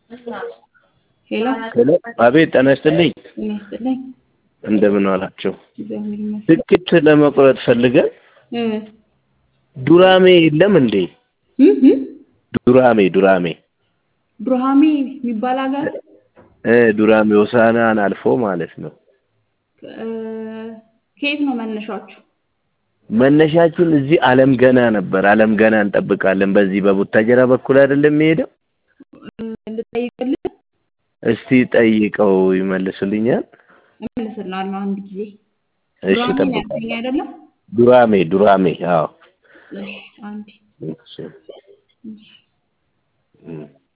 ሄሎ ሄሎ አቤት ጤና ይስጥልኝ ጤና ይስጥልኝ። እንደምን ዋላችሁ እግዚአብሔር ይመስገን። ትኬት ለመቁረጥ ፈልገን እ ዱራሜ የለም እንዴ እ እ ዱራሜ ዱራሜ ዱርሃሜ የሚባል ሀገር እ ዱራሜ ሆሳዕናን አልፎ ማለት ነው እ ከየት ነው መነሻችሁ? መነሻችን እዚህ አለም ገና ነበር አለም ገና እንጠብቃለን በዚህ በቡታጀራ በኩል አይደለም የሚሄደው ልጠይቅልህ እስቲ ጠይቀው ይመልሱልኛል እመልስልሃለሁ አንድ ጊዜ። እሺ ዱራሜ ነው ጠብቃለሁ ያልከኝ አይደለም? ዱራሜ ዱራሜ አዎ እሺ አንዴ እሺ እሺ እም